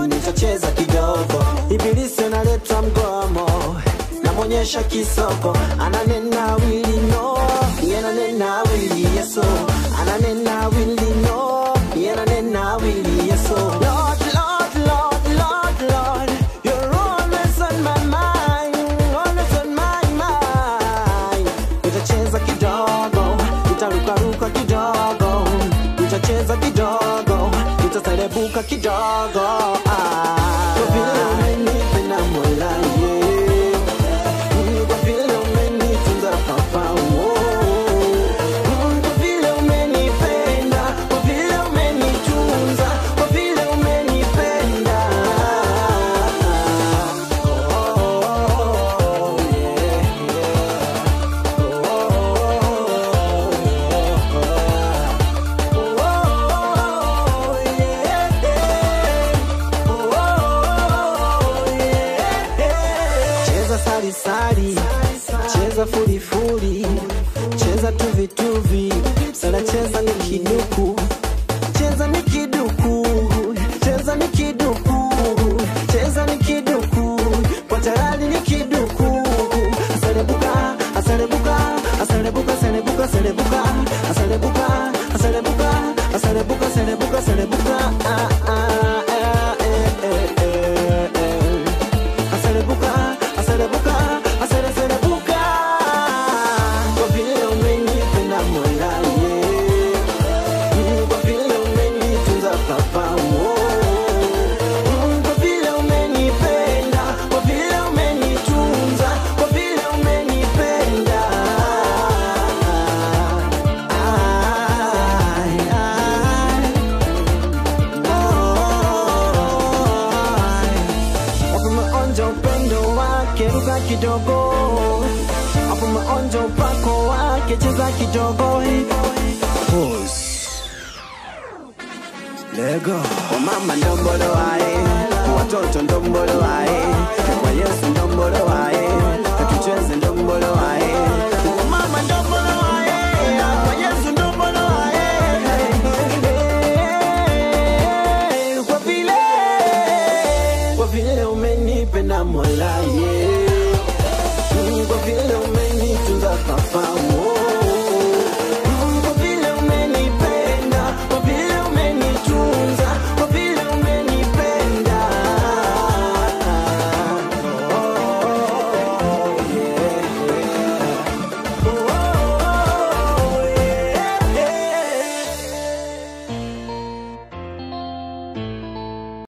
nitacheza kidogo ibilisi analeta mgomo namwonyesha kisoko ananena wili no yenanena wili yeso ananena wili no yenanena wili yeso Lord, Lord, Lord, Lord, Lord, you're always on my mind, always on my mind. Nitacheza kidogo, nitarukaruka kidogo, nitacheza kidogo, nitaserebuka kidogo. Ah, kwa vile umenipenda Mola, yeah. Mm, kwa vile umenitunza Papa, oh. Mm, kwa vile umenipenda, kwa vile umenitunza, kwa vile umenipenda. Oh, yeah, Oh, yeah. Oh, yeah. Cheza sari sari, cheza furi furi, cheza tuvi tuvi, sana cheza ni kiduku, cheza ni kiduku, cheza ni kiduku, cheza ni kiduku, kwa tayari ni kiduku. Asalebuka, asalebuka, asalebuka, asalebuka, asalebuka, asalebuka, asalebuka, asalebuka, asalebuka, asalebuka, ah, ah, eh, eh, eh, eh, eh. Asalebuka, asalebuka, asale- asalebuka. Kwa vile umenipenda Mola, yeah. Mm, kwa vile umenitunza Papa, oh. Mm, kwa vile umenipenda, kwa vile umenitunza, kwa vile umenipenda. Ai, ai. Hapo umeonja upendo wake, ruka kidogo. Hapo umeonja upako wake, cheza kidogo. Lego. Kwa mama ndombolo wae, kwa watoto ndombolo wae, kwa Yesu ndombolo wae, tucheze ndombolo wae. Kwa mama ndombolo wae, kwa Yesu ndombolo wae. Kwa vile, kwa vile umenipenda Mola, yeah.